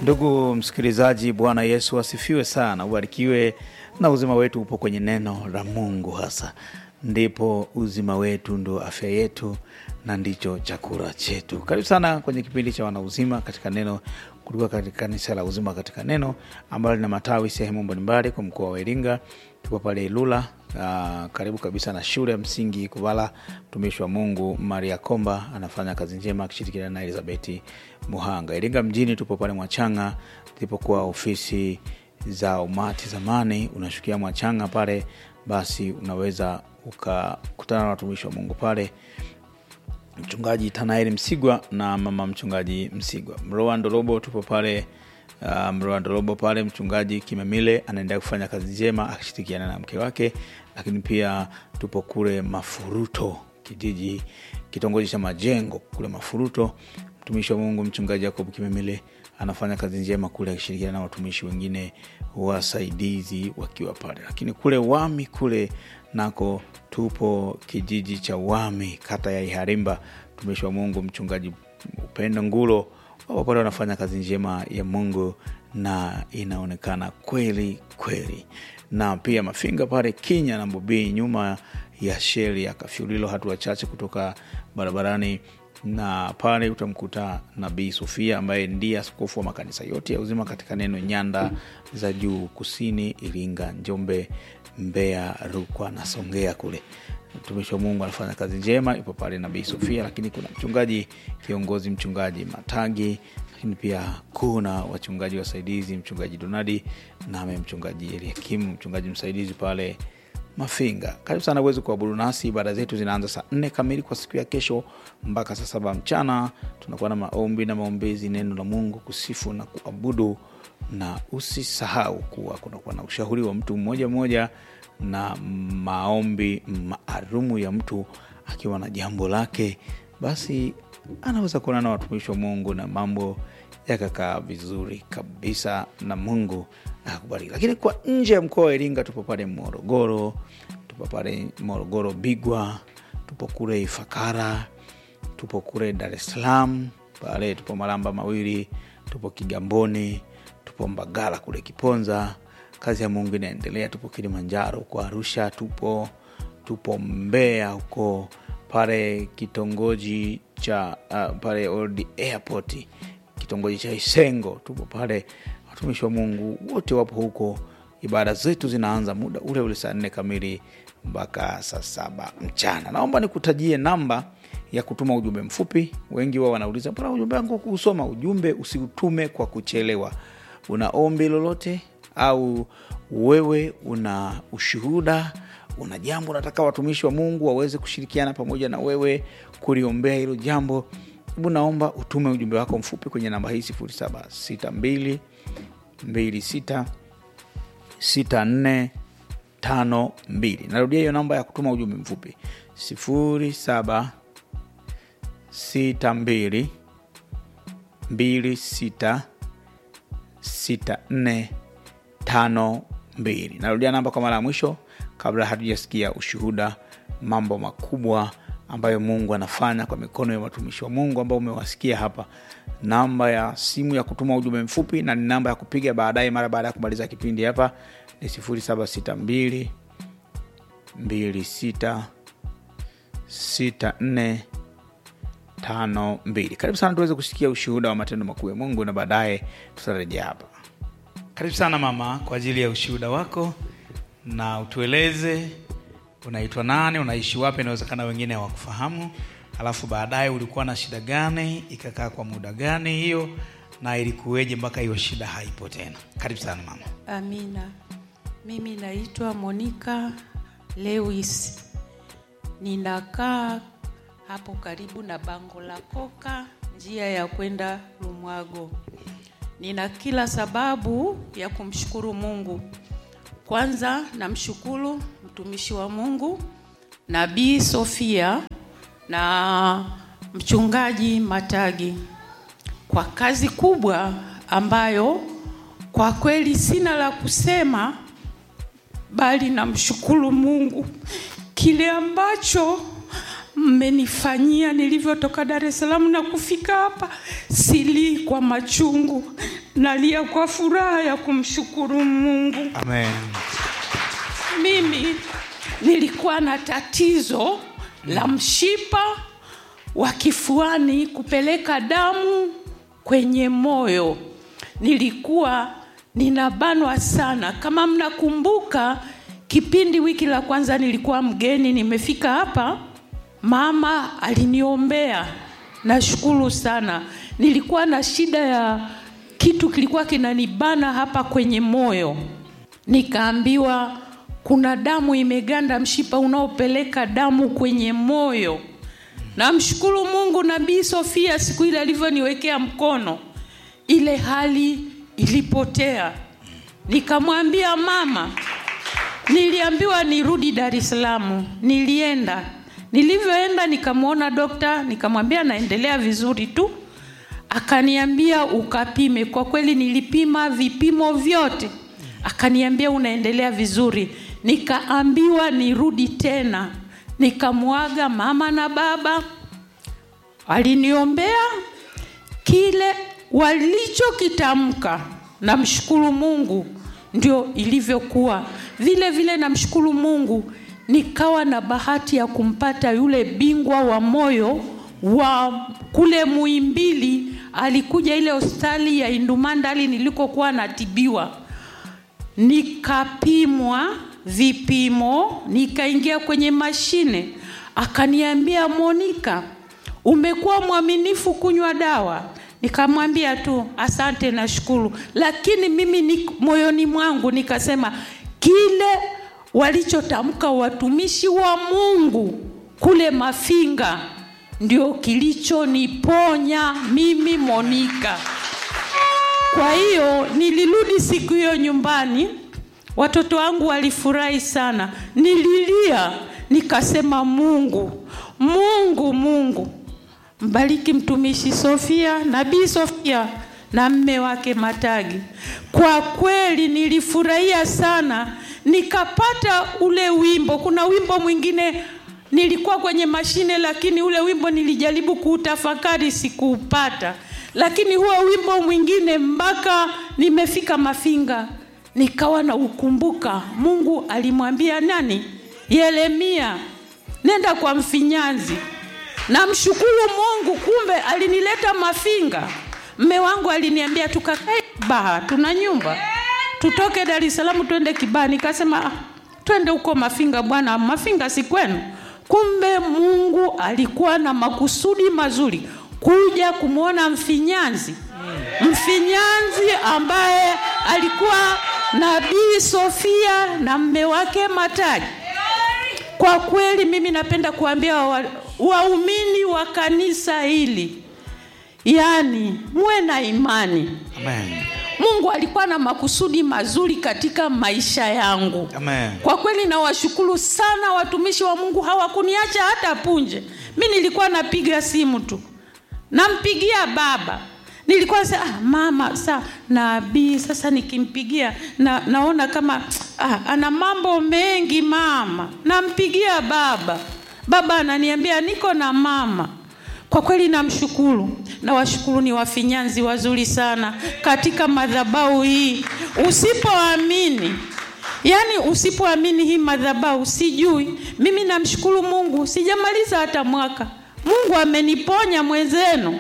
Ndugu msikilizaji, Bwana Yesu asifiwe sana, ubarikiwe na uzima wetu upo kwenye neno la Mungu, hasa ndipo uzima wetu ndo afya yetu na ndicho chakula chetu. Karibu sana kwenye kipindi cha wanauzima katika neno kutoka katika kanisa la Uzima katika Neno ambalo lina matawi sehemu mbalimbali kwa mkoa wa Iringa. Tupo pale Ilula, uh, karibu kabisa na shule ya msingi Kuvala. Mtumishi wa Mungu Maria Komba anafanya kazi njema akishirikiana na Elizabeti Muhanga. Iringa mjini tupo pale Mwachanga zilipokuwa ofisi za umati zamani, unashukia Mwachanga pale, basi unaweza ukakutana na watumishi wa Mungu pale mchungaji Tanaeli Msigwa na mama mchungaji Msigwa. Mroa Ndorobo tupo pale uh, Mroa Ndorobo pale, mchungaji Kimemile anaendelea kufanya kazi njema akishirikiana na mke wake, lakini pia tupo kule Mafuruto, kijiji kitongoji cha Majengo kule Mafuruto. Mtumishi wa Mungu mchungaji Jacob Kimemile anafanya kazi njema kule akishirikiana na watumishi wengine wasaidizi wakiwa pale, lakini kule Wami kule nako tupo kijiji cha Wami, kata ya Iharimba. Mtumishi wa Mungu mchungaji Upendo Ngulo wapo pale, wanafanya kazi njema ya Mungu na inaonekana kweli kweli. Na pia Mafinga pale Kinya na Mbobii, nyuma ya sheli ya Kafyulilo, hatua chache kutoka barabarani na pale utamkuta Nabii Sofia ambaye ndiye askofu wa makanisa yote ya Uzima katika Neno, nyanda za juu kusini, Iringa, Njombe, Mbeya, Rukwa na Songea kule. Mtumishi wa Mungu anafanya kazi njema, ipo pale Nabii Sofia, lakini kuna mchungaji kiongozi, mchungaji Matagi, lakini pia kuna wachungaji wasaidizi, mchungaji Donadi name mchungaji Eliakimu, mchungaji msaidizi pale Mafinga. Karibu sana uweze kuabudu nasi. Ibada zetu zinaanza saa nne kamili kwa siku ya kesho mpaka saa saba mchana. Tunakuwa na maombi na maombezi, neno la Mungu, kusifu na kuabudu, na usisahau kuwa kunakuwa na ushauri wa mtu mmoja mmoja na maombi maalumu ya mtu akiwa na jambo lake, basi anaweza kuona na watumishi wa Mungu na mambo yakakaa vizuri kabisa na Mungu akubariki. Lakini kwa nje ya mkoa wa Iringa tupo pale Morogoro, tupo pale Morogoro Bigwa, tupo kule Ifakara, tupo kule Dar es Salaam pale, tupo Malamba Mawili, tupo Kigamboni, tupo Mbagala kule Kiponza. Kazi ya Mungu inaendelea. Tupo Kilimanjaro huko Arusha, tupo tupo Mbeya huko pale kitongoji cha uh, pale Old Airport kitongoji cha Isengo, tupo pale. Watumishi wa Mungu wote wapo huko. Ibada zetu zinaanza muda ule ule saa nne kamili mpaka saa saba mchana. Naomba nikutajie namba ya kutuma ujumbe mfupi. Wengi wao wanauliza mbona ujumbe wangu kuusoma? Ujumbe usiutume kwa kuchelewa. Una ombi lolote au wewe una ushuhuda, una jambo unataka watumishi wa Mungu waweze kushirikiana pamoja na wewe kuliombea hilo jambo, hebu naomba utume ujumbe wako mfupi kwenye namba hii 0762 26 64 52. Narudia hiyo namba ya kutuma ujumbe mfupi 07 62 26 64 tano mbili. Narudia namba kwa mara ya mwisho kabla hatujasikia ushuhuda, mambo makubwa ambayo Mungu anafanya kwa mikono ya watumishi wa Mungu ambao umewasikia hapa. Namba ya simu ya kutuma ujumbe mfupi na ni namba ya kupiga baadaye, mara baada ya kumaliza kipindi hapa ni 0762 26 64 tano mbili. Karibu sana tuweze kusikia ushuhuda wa matendo makuu ya Mungu na baadaye tutarejea hapa. Karibu sana mama kwa ajili ya ushuhuda wako, na utueleze unaitwa nani, unaishi wapi, inawezekana wengine hawakufahamu, alafu baadaye ulikuwa na shida gani, ikakaa kwa muda gani hiyo, na ilikuweje mpaka hiyo shida haipo tena. Karibu sana mama. Amina. Mimi naitwa Monica Lewis, ninakaa hapo karibu na bango la Koka, njia ya kwenda Lumwago. Nina kila sababu ya kumshukuru Mungu. Kwanza namshukuru mtumishi wa Mungu Nabii Sofia na mchungaji Matagi kwa kazi kubwa ambayo kwa kweli sina la kusema, bali namshukuru Mungu kile ambacho mmenifanyia nilivyotoka Dar es Salaam na kufika hapa. Silii kwa machungu, nalia kwa furaha ya kumshukuru Mungu. Amen. Mimi nilikuwa na tatizo la mshipa wa kifuani kupeleka damu kwenye moyo. Nilikuwa ninabanwa sana. Kama mnakumbuka, kipindi wiki la kwanza nilikuwa mgeni, nimefika hapa, mama aliniombea. Nashukuru sana. Nilikuwa na shida ya kitu kilikuwa kinanibana hapa kwenye moyo nikaambiwa kuna damu imeganda mshipa unaopeleka damu kwenye moyo namshukuru mungu nabii sofia siku ile alivyoniwekea mkono ile hali ilipotea nikamwambia mama niliambiwa nirudi dar es salaam nilienda nilivyoenda nikamwona dokta nikamwambia naendelea vizuri tu akaniambia ukapime kwa kweli nilipima vipimo vyote akaniambia unaendelea vizuri nikaambiwa nirudi tena nikamwaga mama na baba waliniombea kile walichokitamka namshukuru mungu ndio ilivyokuwa vile vile namshukuru mungu nikawa na bahati ya kumpata yule bingwa wa moyo wa kule muimbili alikuja ile hospitali ya indumandali nilikokuwa natibiwa nikapimwa vipimo nikaingia kwenye mashine akaniambia monika umekuwa mwaminifu kunywa dawa nikamwambia tu asante nashukuru lakini mimi ni, moyoni mwangu nikasema kile walichotamka watumishi wa mungu kule mafinga ndio kilichoniponya mimi monika kwa hiyo nilirudi siku hiyo nyumbani watoto wangu walifurahi sana nililia nikasema mungu mungu mungu mbariki mtumishi sofia nabii sofia na mme wake matagi kwa kweli nilifurahia sana nikapata ule wimbo kuna wimbo mwingine nilikuwa kwenye mashine lakini ule wimbo nilijaribu kuutafakari sikuupata lakini huo wimbo mwingine mpaka nimefika mafinga nikawa na ukumbuka mungu alimwambia nani yeremia nenda kwa mfinyanzi namshukuru mungu kumbe alinileta mafinga mme wangu aliniambia tukakae baha tuna nyumba tutoke dar es salaam twende kibaa nikasema ah, twende huko mafinga bwana mafinga si kwenu kumbe mungu alikuwa na makusudi mazuri kuja kumwona mfinyanzi mfinyanzi ambaye alikuwa nabii sofia na mme wake mataji kwa kweli mimi napenda kuambia waumini wa, wa kanisa hili yaani muwe na imani Amen. mungu alikuwa na makusudi mazuri katika maisha yangu Amen. kwa kweli nawashukuru sana watumishi wa mungu hawakuniacha hata punje mi nilikuwa napiga simu tu nampigia baba nilikuwa sa, ah, mama sa nabii sasa nikimpigia na, naona kama ah, ana mambo mengi mama nampigia baba baba ananiambia niko na mama kwa kweli namshukuru na washukuru ni wafinyanzi wazuri sana katika madhabau hii usipoamini yaani usipoamini hii madhabau sijui mimi namshukuru mungu sijamaliza hata mwaka mungu ameniponya mwenzenu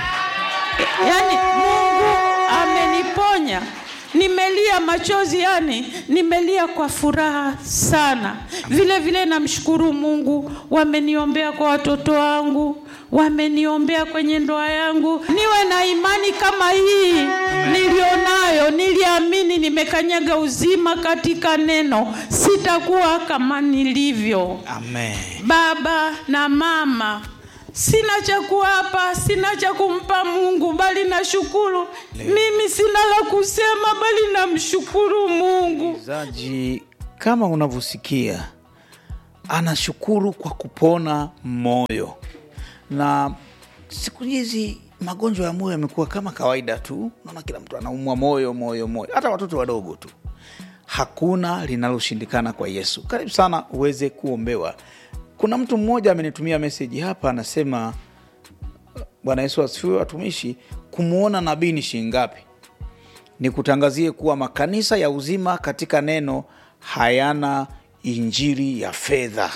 yaani mungu ameniponya nimelia machozi yani nimelia kwa furaha sana vile vile namshukuru mungu wameniombea kwa watoto wangu wameniombea kwenye ndoa yangu niwe na imani kama hii nilionayo niliamini nimekanyaga uzima katika neno sitakuwa kama nilivyo Amen. baba na mama sina cha kuapa sina cha kumpa mungu bali nashukuru mimi sina la kusema bali namshukuru mungu msikilizaji kama unavyosikia anashukuru kwa kupona moyo na siku hizi magonjwa ya moyo yamekuwa kama kawaida tu naona kila mtu anaumwa moyo moyo moyo hata watoto wadogo tu hakuna linaloshindikana kwa yesu karibu sana uweze kuombewa kuna mtu mmoja amenitumia meseji hapa anasema bwana yesu asifiwe watumishi kumwona nabii ni shilingi ngapi ni kutangazie kuwa makanisa ya uzima katika neno hayana injili ya fedha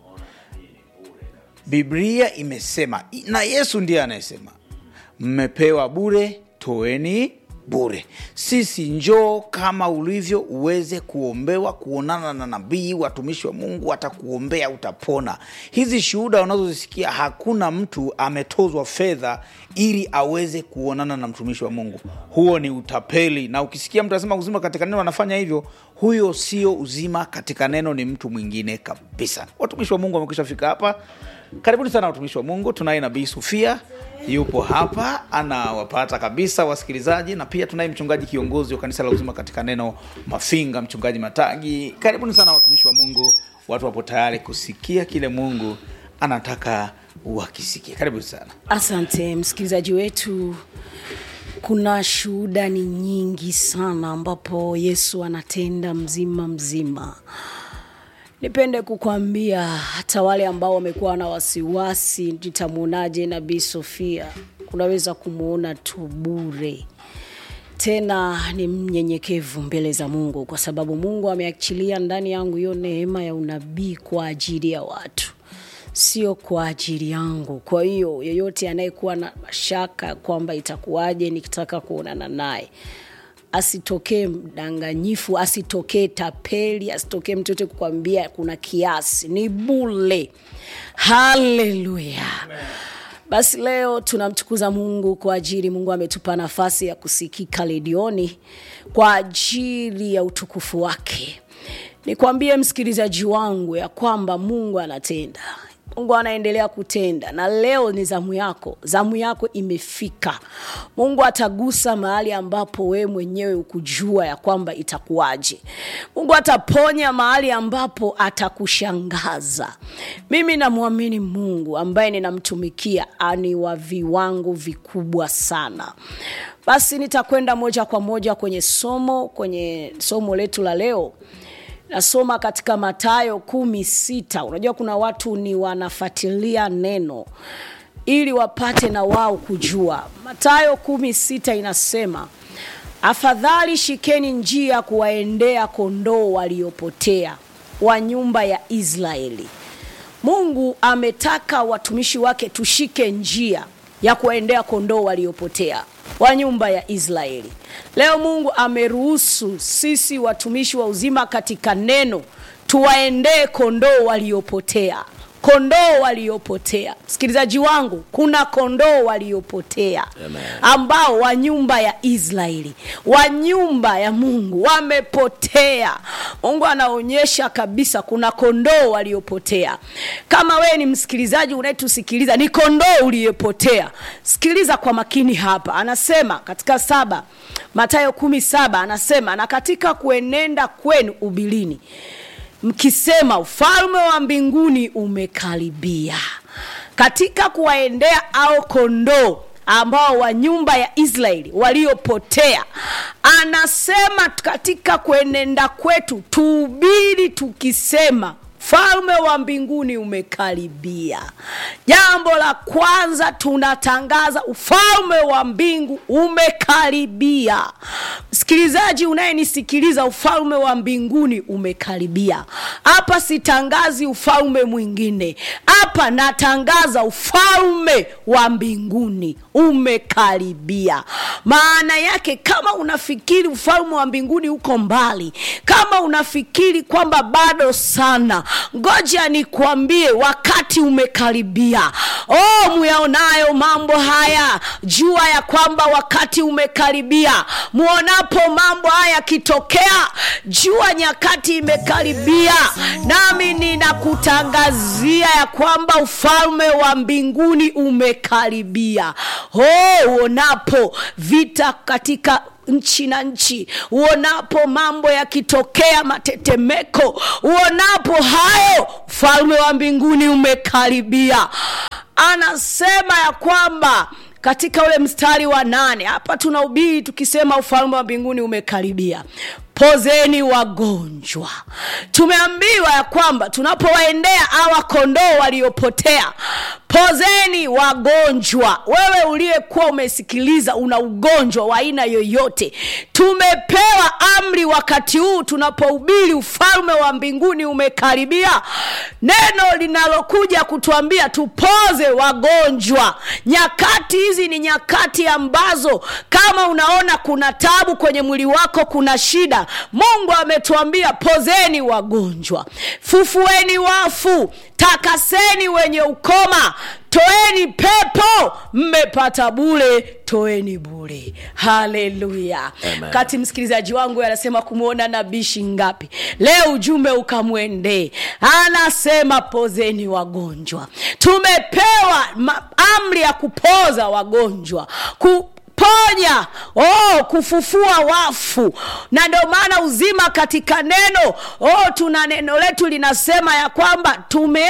biblia imesema na yesu ndiye anayesema mmepewa bure toeni bure sisi njoo kama ulivyo uweze kuombewa kuonana na nabii watumishi wa mungu watakuombea utapona hizi shuhuda unazozisikia hakuna mtu ametozwa fedha ili aweze kuonana na mtumishi wa mungu huo ni utapeli na ukisikia mtu anasema uzima katika neno anafanya hivyo huyo sio uzima katika neno ni mtu mwingine kabisa watumishi wa mungu wamekwisha fika hapa karibuni sana watumishi wa mungu tunaye nabii sufia yupo hapa anawapata kabisa wasikilizaji na pia tunaye mchungaji kiongozi wa kanisa la uzima katika neno mafinga mchungaji matagi karibuni sana watumishi wa mungu watu wapo tayari kusikia kile mungu anataka wakisikia karibuni sana asante msikilizaji wetu kuna shuhuda ni nyingi sana ambapo yesu anatenda mzima mzima nipende kukwambia hata wale ambao wamekuwa na wasiwasi nitamwonaje nabii sofia unaweza kumwona tu bure tena ni mnyenyekevu mbele za mungu kwa sababu mungu ameachilia ndani yangu hiyo neema ya unabii kwa ajili ya watu sio kwa ajili yangu kwa hiyo yeyote anayekuwa na mashaka kwamba itakuwaje nikitaka kuonana naye asitokee mdanganyifu asitokee tapeli asitokee mtoto kukwambia kuna kiasi ni bule haleluya basi leo tunamtukuza mungu kwa ajili mungu ametupa nafasi ya kusikika redioni kwa ajili ya utukufu wake nikwambie msikilizaji wangu ya kwamba mungu anatenda mungu anaendelea kutenda na leo ni zamu yako zamu yako imefika mungu atagusa mahali ambapo wewe mwenyewe ukujua ya kwamba itakuwaje mungu ataponya mahali ambapo atakushangaza mimi namwamini mungu ambaye ninamtumikia ani wa viwango vikubwa sana basi nitakwenda moja kwa moja kwenye somo kwenye somo letu la leo nasoma katika matayo kumi sita unajua kuna watu ni wanafatilia neno ili wapate na wao kujua matayo kumi sita inasema afadhali shikeni njia kuwaendea kondoo waliopotea wa nyumba ya israeli mungu ametaka watumishi wake tushike njia ya kuwaendea kondoo waliopotea wa nyumba ya israeli leo mungu ameruhusu sisi watumishi wa uzima katika neno tuwaendee kondoo waliopotea kondoo waliopotea msikilizaji wangu kuna kondoo waliopotea ambao wa nyumba ya israeli wa nyumba ya mungu wamepotea mungu anaonyesha kabisa kuna kondoo waliopotea kama wewe ni msikilizaji unayetusikiliza ni kondoo uliyepotea sikiliza kwa makini hapa anasema katika saba matayo kumi saba anasema na katika kuenenda kwenu ubilini mkisema ufalme wa mbinguni umekaribia katika kuwaendea au kondoo ambao wa nyumba ya israeli waliopotea anasema katika kuenenda kwetu tuhubiri tukisema falme wa mbinguni umekaribia jambo la kwanza tunatangaza ufalme wa mbingu umekaribia msikilizaji unayenisikiliza ufalme wa mbinguni umekaribia hapa sitangazi ufalme mwingine hapa natangaza ufalme wa mbinguni umekaribia maana yake kama unafikiri ufalme wa mbinguni uko mbali kama unafikiri kwamba bado sana ngoja nikwambie wakati umekaribia oh muyaonayo mambo haya jua ya kwamba wakati umekaribia muonapo mambo haya yakitokea jua nyakati imekaribia nami ninakutangazia ya kwamba ufalme wa mbinguni umekaribia oh uonapo vita katika nchi na nchi uonapo mambo yakitokea matetemeko uonapo hayo ufalme wa mbinguni umekaribia anasema ya kwamba katika ule mstari wa nane hapa tunahubiri tukisema ufalme wa mbinguni umekaribia pozeni wagonjwa tumeambiwa ya kwamba tunapowaendea awa kondoo waliopotea pozeni wagonjwa wewe uliyekuwa umesikiliza una ugonjwa wa aina yoyote tumepewa amri wakati huu tunapohubiri ufalme wa mbinguni umekaribia neno linalokuja kutuambia tupoze wagonjwa nyakati hizi ni nyakati ambazo kama unaona kuna tabu kwenye mwili wako kuna shida mungu ametuambia pozeni wagonjwa fufueni wafu takaseni wenye ukoma toeni pepo mmepata bule toeni bule haleluya Amen. kati msikilizaji wangu anasema kumwona nabii shingapi leo ujumbe ukamwendee anasema pozeni wagonjwa tumepewa ma- amri ya kupoza wagonjwa ku ponya oh, kufufua wafu na ndio maana uzima katika neno oh, tuna neno letu linasema ya kwamba tume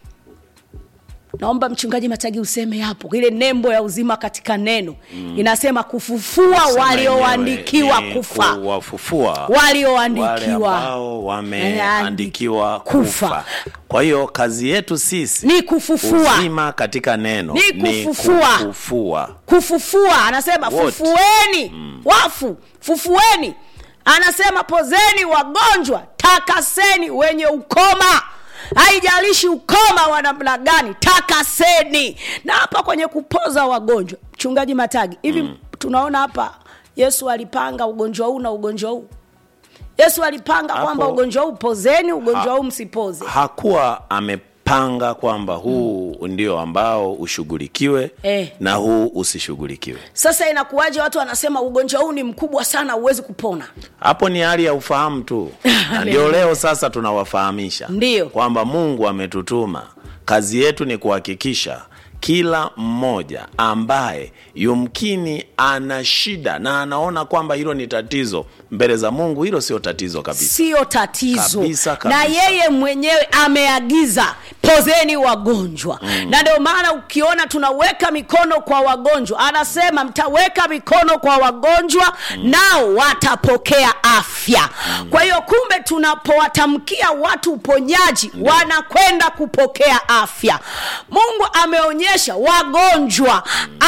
naomba mchungaji matagi useme hapo ile nembo ya uzima katika neno mm. inasema kufufua Sema walioandikiwa yenyewe ni kufa kuwafufua walioandikiwa wale ambao wameandikiwa Kufa. kufa. Kwa hiyo kazi yetu sisi ni kufufua uzima katika neno Ni kufufua. kufufua. kufufua anasema Wote. fufueni mm. wafu fufueni anasema pozeni wagonjwa takaseni wenye ukoma haijalishi ukoma wa namna gani takaseni na hapa kwenye kupoza wagonjwa mchungaji matagi hivi mm. tunaona hapa yesu alipanga ugonjwa huu na ugonjwa huu yesu alipanga Hapo- kwamba ugonjwa huu pozeni ugonjwa Ha- huu msipoze hakuwa amepanga kwamba huu ndio ambao ushughulikiwe Eh. na huu usishughulikiwe sasa inakuwaje watu wanasema ugonjwa huu ni mkubwa sana huwezi kupona hapo ni hali ya ufahamu tu na ndio leo sasa tunawafahamisha Ndiyo. kwamba mungu ametutuma kazi yetu ni kuhakikisha kila mmoja ambaye yumkini ana shida na anaona kwamba hilo ni tatizo mbele za mungu hilo sio tatizo kabisa sio tatizo Kabisa, kabisa. na yeye mwenyewe ameagiza pozeni wagonjwa mm. na ndio maana ukiona tunaweka mikono kwa wagonjwa anasema mtaweka mikono kwa wagonjwa mm. nao watapokea afya mm. kwa hiyo kumbe tunapowatamkia watu uponyaji wanakwenda kupokea afya mungu ameonyesha wagonjwa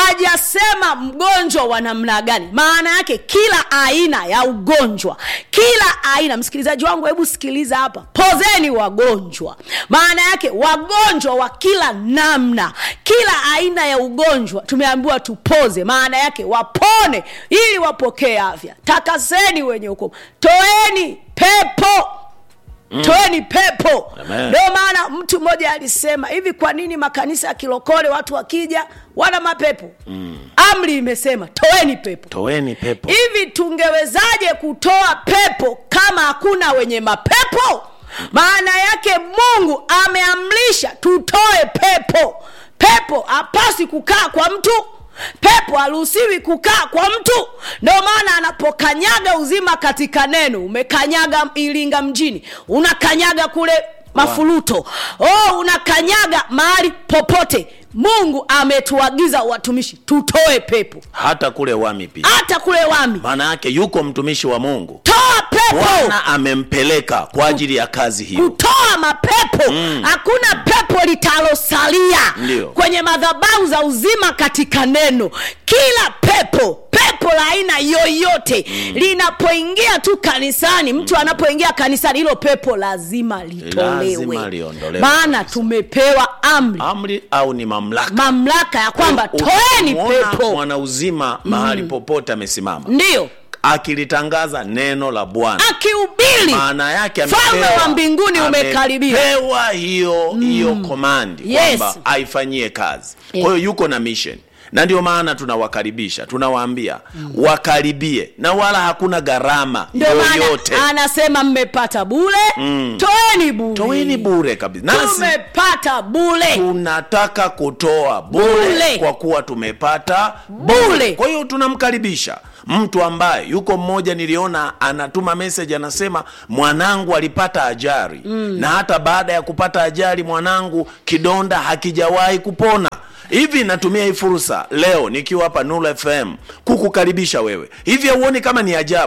ajasema mgonjwa wa namna gani maana yake kila aina ya ugonjwa kila aina msikilizaji wangu hebu sikiliza hapa pozeni wagonjwa maana yake wagonjwa wa kila namna kila aina ya ugonjwa tumeambiwa tupoze maana yake wapone ili wapokee afya takaseni wenye ukoma toeni pepo Mm. toeni pepo Amen. ndio maana mtu mmoja alisema hivi kwa nini makanisa ya kilokole watu wakija wana mapepo mm. amri imesema toeni pepo toeni pepo hivi tungewezaje kutoa pepo kama hakuna wenye mapepo maana yake mungu ameamrisha tutoe pepo pepo hapasi kukaa kwa mtu pepo haruhusiwi kukaa kwa mtu ndio maana anapokanyaga uzima katika neno umekanyaga iringa mjini unakanyaga kule mafuruto oh, unakanyaga mahali popote mungu ametuagiza watumishi tutoe pepo hata kule wami pia hata kule wami maana yake yuko mtumishi wa mungu toa pepo bwana amempeleka kwa ajili ya kazi hiyo kutoa mapepo hakuna pepo litalosalia Ndio. kwenye madhabahu za uzima katika neno kila pepo pepo la aina yoyote linapoingia tu kanisani mtu anapoingia kanisani hilo pepo lazima litolewe Lazima liondolewe maana kabisa. tumepewa amri amri au ni mamlaka mamlaka ya kwamba toeni Ukimwona pepo mwana uzima mahali popote amesimama ndiyo akilitangaza neno la bwana akihubiri maana yake Ufalme amepewa- wa mbinguni umekaribia. amepewa hiyo hiyo komandi Yes. kwamba aifanyie kazi Yeah. kwa hiyo yuko na mission na ndio maana tunawakaribisha tunawaambia wakaribie na wala hakuna gharama ndio yoyote maana anasema mmepata bule toeni bule toeni bure kabisa nasi tumepata bule tunataka kutoa bure Bure. kwa kuwa tumepata Bure. bure kwa hiyo tunamkaribisha mtu ambaye yuko mmoja niliona anatuma message anasema mwanangu alipata ajali mm. na hata baada ya kupata ajali mwanangu kidonda hakijawahi kupona hivi natumia hii fursa leo nikiwa hapa Nuru FM kukukaribisha wewe hivi hauoni kama ni ajabu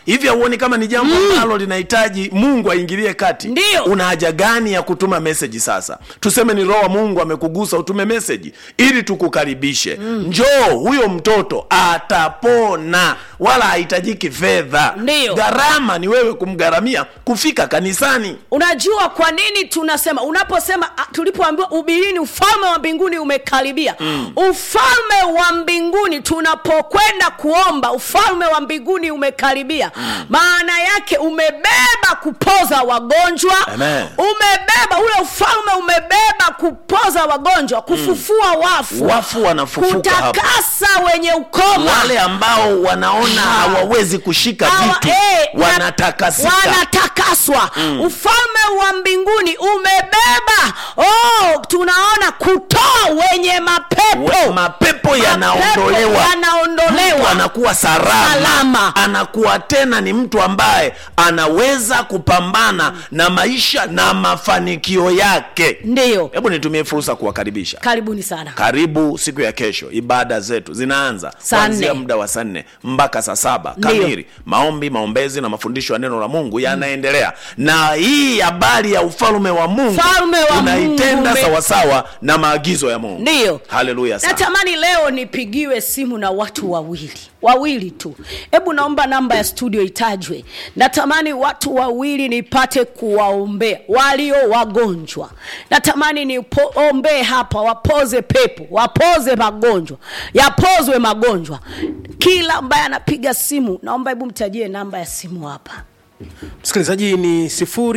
hivi hauoni kama ni jambo ambalo linahitaji mungu aingilie kati Ndiyo. una haja gani ya kutuma meseji sasa tuseme ni roho wa mungu amekugusa utume meseji ili tukukaribishe njoo huyo mtoto atapona wala hahitajiki fedha Ndiyo. gharama ni wewe kumgharamia kufika kanisani unajua kwa nini tunasema unaposema ah, tulipoambiwa ubirini ufalme wa mbinguni umekaribia mm. ufalme wa mbinguni tunapokwenda kuomba ufalme wa mbinguni umekaribia mm. maana yake umebeba kupoza wagonjwa Amen. umebeba ule ufalme umebeba kupoza wagonjwa kufufua wafu Wafu wanafufuka hapo. kutakasa wenye ukoma wale ambao wanaona hawawezi kushika Hawa- vitu eh, na- wanatakasika wanatakaswa ufalme wa mbinguni umebeba oh, tunaona kutoa wenye mapepo We- mapepo yanaondolewa Mapepo yanaondolewa. Mtu anakuwa salama. Salama. anakuwa tena ni mtu ambaye anaweza kupambana na maisha na mafanikio yake ndiyo hebu nitumie fursa kuwakaribisha karibuni sana karibu siku ya kesho ibada zetu zinaanza Saa kuanzia nne. muda wa saa nne mpaka saa saba Ndiyo. kamili maombi maombezi na mafundisho ya neno la mungu yanaendelea na hii habari ya ufalme wa mungu Ufalme wa tunaitenda Mungu ume- sawasawa na maagizo ya mungu ndiyo haleluya sana natamani leo nipigiwe simu na watu wawili wawili tu hebu naomba namba ya studio itajwe natamani watu wawili nipate kuwaombea walio wagonjwa natamani niombee hapa wapoze pepo wapoze magonjwa yapozwe magonjwa kila ambaye anapiga simu naomba hebu mtajie namba ya simu hapa msikilizaji ni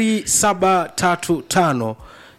735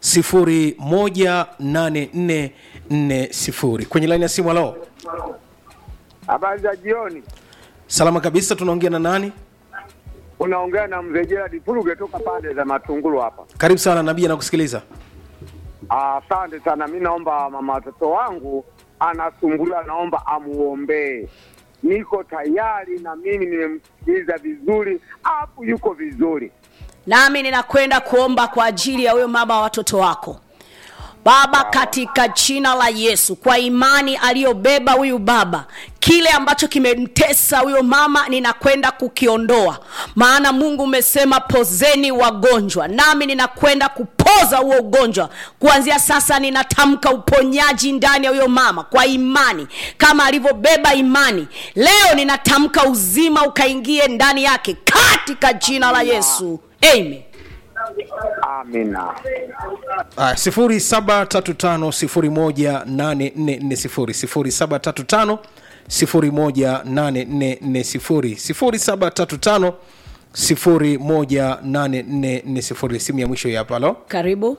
18440 kwenye laini ya simu halo Habari za jioni, salama kabisa tunaongea na nani unaongea na mzee Gerald Furuge toka pande za Matungulu hapa. karibu sana nabii anakusikiliza Asante sana. Mi naomba mama watoto wangu anasumbuliwa, naomba amuombee. Niko tayari na mimi nimemsikiliza vizuri, afu yuko vizuri. nami ninakwenda kuomba kwa ajili ya huyo mama wa watoto wako baba katika jina la yesu kwa imani aliyobeba huyu baba kile ambacho kimemtesa huyo mama ninakwenda kukiondoa maana mungu umesema pozeni wagonjwa nami ninakwenda kupoza huo ugonjwa kuanzia sasa ninatamka uponyaji ndani ya huyo mama kwa imani kama alivyobeba imani leo ninatamka uzima ukaingie ndani yake katika jina la yesu amen Amina. Aya, 0735 018440 0735 simu ya mwisho hii hapa halo karibu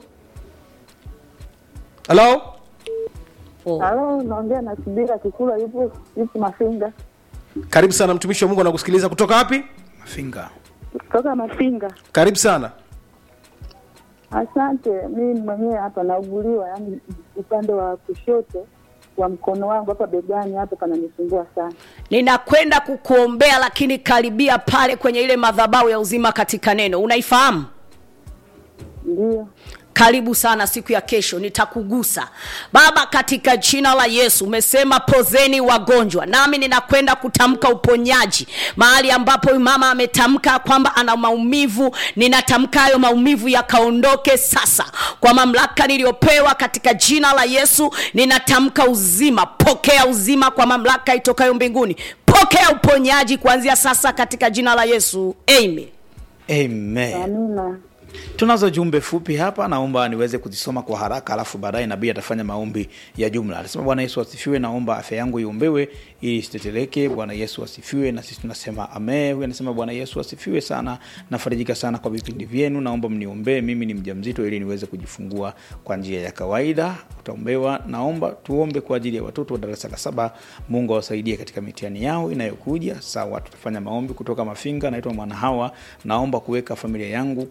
halo oh. Halo, naongea na Kibira Kikula, yupo yupo Mafinga, karibu sana mtumishi wa mungu anakusikiliza kutoka wapi mafinga kutoka Mafinga. karibu sana Asante. Mimi mwenyewe hapa nauguliwa, yani upande wa kushoto wa mkono wangu hapa begani hapa pananisumbua sana. ninakwenda kukuombea lakini karibia pale kwenye ile madhabahu ya uzima katika neno unaifahamu Ndio, karibu sana siku ya kesho nitakugusa baba katika jina la yesu umesema pozeni wagonjwa nami ninakwenda kutamka uponyaji mahali ambapo huyu mama ametamka kwamba ana maumivu ninatamka hayo maumivu yakaondoke sasa kwa mamlaka niliyopewa katika jina la yesu ninatamka uzima pokea uzima kwa mamlaka itokayo mbinguni pokea uponyaji kuanzia sasa katika jina la yesu amen amen amina. tunazo jumbe fupi hapa naomba niweze kuzisoma kwa haraka alafu baadaye nabii atafanya maombi ya jumla anasema bwana yesu asifiwe naomba afya yangu iombewe ili isiteteleke bwana yesu asifiwe na sisi tunasema ame huyu anasema bwana yesu asifiwe sana nafarijika sana kwa vipindi vyenu naomba mniombee mimi ni mjamzito ili niweze kujifungua kwa njia ya kawaida utaombewa naomba tuombe kwa ajili ya watoto wa darasa la saba mungu awasaidie katika mitihani yao inayokuja sawa tutafanya maombi kutoka mafinga naitwa mwanahawa naomba kuweka familia yangu kwenye mikono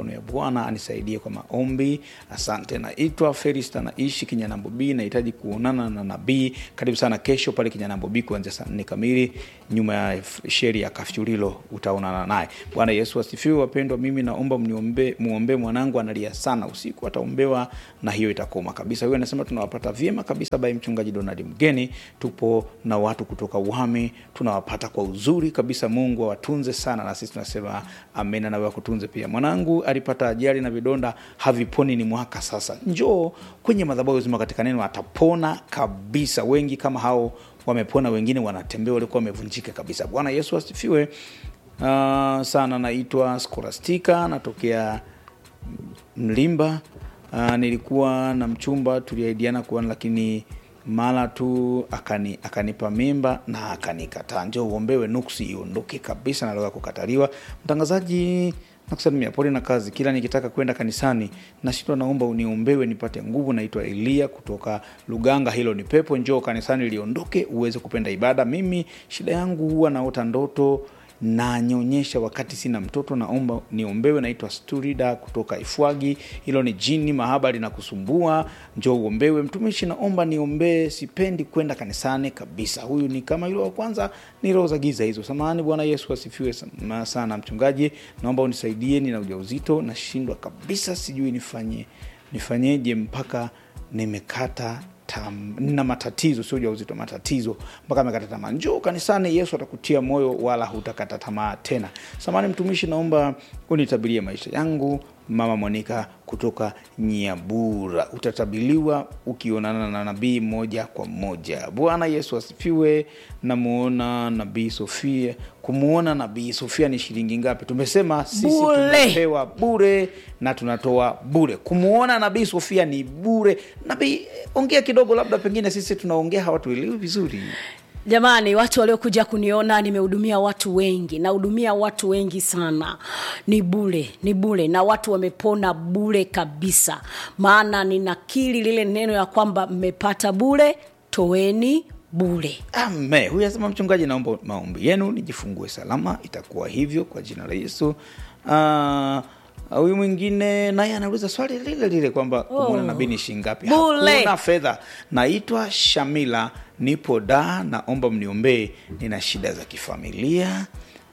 mikono ya bwana anisaidie kwa maombi asante naitwa ferista naishi kinyanambo b nahitaji kuonana na nabii karibu sana kesho pale kinyanambo b kuanzia saa nne kamili nyuma ya f- sheri ya kafyulilo utaonana naye bwana yesu asifiwe wapendwa mimi naomba mniombee muombee mwanangu analia sana usiku ataombewa na hiyo itakoma kabisa huyo anasema tunawapata vyema kabisa by mchungaji donald mgeni tupo na watu kutoka uhami tunawapata kwa uzuri kabisa mungu awatunze sana na sisi tunasema amena nawe akutunze pia mwanangu alipata ajali na vidonda haviponi ni mwaka sasa njoo kwenye madhabahu zima katika neno atapona kabisa wengi kama hao wamepona wengine wanatembea walikuwa wamevunjika kabisa bwana yesu asifiwe uh, sana naitwa skolastika natokea mlimba uh, nilikuwa na mchumba tuliaidiana kuana lakini mara tu akani, akanipa mimba na akanikataa njo uombewe nuksi iondoke kabisa naloga kukataliwa mtangazaji nakusalimia pole na kazi kila nikitaka kwenda kanisani nashindwa naomba uniombewe nipate nguvu naitwa elia kutoka luganga hilo ni pepo njoo kanisani liondoke uweze kupenda ibada mimi shida yangu huwa naota ndoto nanyonyesha wakati sina mtoto naomba niombewe naitwa sturida kutoka ifwagi hilo ni jini mahaba linakusumbua njo uombewe mtumishi naomba niombee sipendi kwenda kanisani kabisa huyu ni kama yule wa kwanza ni roho za giza hizo samahani bwana yesu asifiwe sana- sana mchungaji naomba unisaidie nina ujauzito nashindwa kabisa sijui nifanye nifanyeje mpaka nimekata tam, nina matatizo sio ujauzito matatizo mpaka amekata tamaa njoo kanisani yesu atakutia moyo wala hutakata tamaa tena samani mtumishi naomba unitabirie maisha yangu mama monika kutoka nyabura utatabiliwa ukionana na nabii moja kwa moja bwana yesu asifiwe namuona nabii sofia kumwona nabii sofia ni shilingi ngapi tumesema sisi Bure. tumepewa bure na tunatoa bure kumwona nabii sofia ni bure nabii ongea kidogo labda pengine sisi tunaongea hawatuelewi vizuri jamani watu waliokuja kuniona nimehudumia watu wengi nahudumia watu wengi sana ni bule ni bule na watu wamepona bule kabisa maana ninakili lile neno ya kwamba mmepata bule toeni bule ame huyu asema mchungaji naomba maombi yenu nijifungue salama itakuwa hivyo kwa jina la yesu Ah, huyu mwingine naye anauliza swali lile lile kwamba kumwona nabii ni shingapi Bule. hakuna fedha naitwa shamila nipo da naomba mniombee nina shida za kifamilia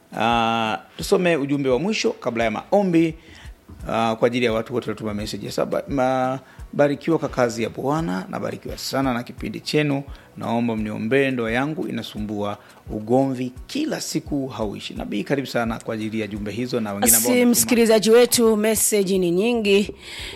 uh, tusome ujumbe wa mwisho kabla ya maombi uh, kwa ajili ya watu wote watuma meseji sasa ma, barikiwa kwa kazi ya bwana nabarikiwa sana na kipindi chenu naomba mniombee ndoa yangu inasumbua ugomvi kila siku hauishi nabii karibu sana kwa ajili ya jumbe hizo na wengine ambao basi wametuma. msikilizaji wetu meseji ni nyingi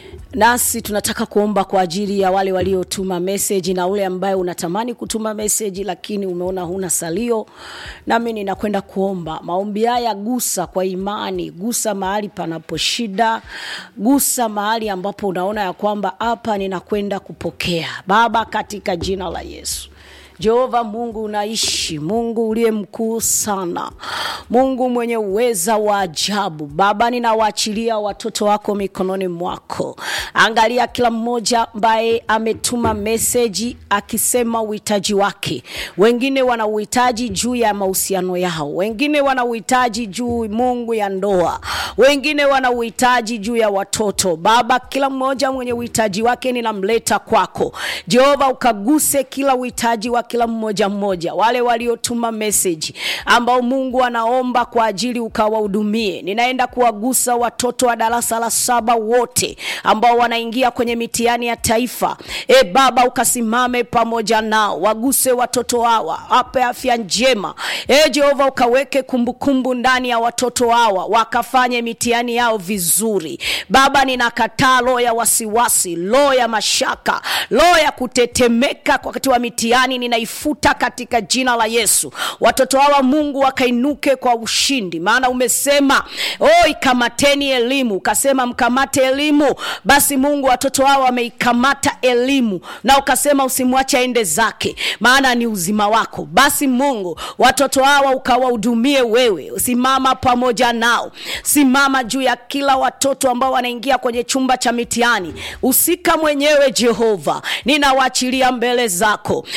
nasi tunataka kuomba kwa ajili ya wale waliotuma meseji na ule ambaye unatamani kutuma meseji lakini umeona huna salio nami ninakwenda kuomba maombi haya gusa kwa imani gusa mahali panapo shida gusa mahali ambapo unaona ya kwamba hapa ninakwenda kupokea baba katika jina la yesu jehova mungu unaishi mungu uliye mkuu sana mungu mwenye uweza wa ajabu baba ninawaachilia watoto wako mikononi mwako angalia kila mmoja ambaye ametuma meseji akisema uhitaji wake wengine wana uhitaji juu ya mahusiano yao wengine wana uhitaji juu mungu ya ndoa wengine wana uhitaji juu ya watoto baba kila mmoja mwenye uhitaji wake ninamleta kwako jehova ukaguse kila uhitaji wa kila mmoja mmoja wale waliotuma meseji ambao mungu anaomba kwa ajili ukawahudumie ninaenda kuwagusa watoto wa darasa la saba wote ambao wanaingia kwenye mitihani ya taifa e baba ukasimame pamoja nao waguse watoto hawa ape afya njema e jehova ukaweke kumbukumbu ndani ya watoto hawa wakafanye mitihani yao vizuri baba ninakataa roho ya wasiwasi roho ya mashaka roho ya kutetemeka wakati wa mitihani ninaifuta katika jina la yesu watoto hawa mungu wakainuke kwa ushindi maana umesema oh, ikamateni elimu ukasema mkamate elimu basi mungu watoto hawa wameikamata elimu na ukasema usimwache aende zake maana ni uzima wako basi mungu watoto hawa ukawahudumie wewe simama pamoja nao simama juu ya kila watoto ambao wanaingia kwenye chumba cha mitihani usika mwenyewe jehova ninawaachilia mbele zako baba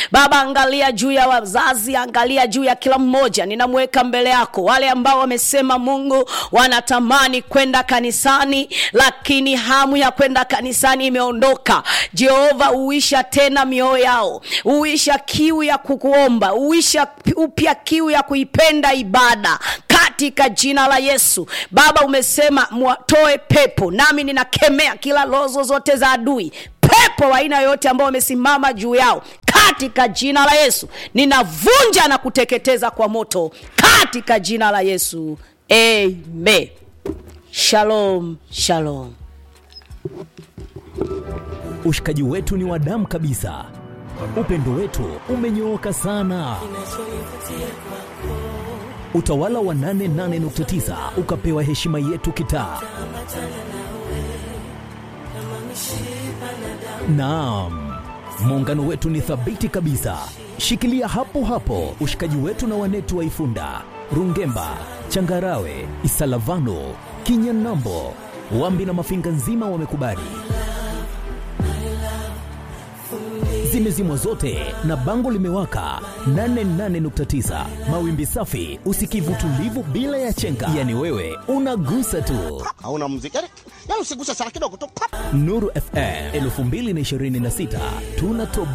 angalia juu ya wazazi angalia juu ya kila mmoja ninamweka mbele yako wale ambao wamesema mungu wanatamani kwenda kanisani lakini hamu ya kwenda kanisani imeondoka jehova uisha tena mioyo yao uisha kiu ya kukuomba uisha upya kiu ya kuipenda ibada katika jina la yesu baba umesema mwatoe pepo nami ninakemea kila lozo zote za adui pepo wa aina yoyote ambao wamesimama juu yao katika jina la yesu ninavunja na kuteketeza kwa moto katika jina la yesu amen shalom shalom ushikaji wetu ni wa damu kabisa upendo wetu umenyooka sana utawala wa 88.9 ukapewa heshima yetu kitaa naam muungano wetu ni thabiti kabisa shikilia hapo hapo ushikaji wetu na wanetu wa ifunda rungemba changarawe isalavano kinyanambo wambi na mafinga nzima wamekubali zimezimwa zote na bango limewaka 88.9 mawimbi safi usikivu tulivu bila ya chenga yani wewe unagusa tu hauna muziki yani, yani usiguse sana kidogo tu nuru fm 2026 tunatoboa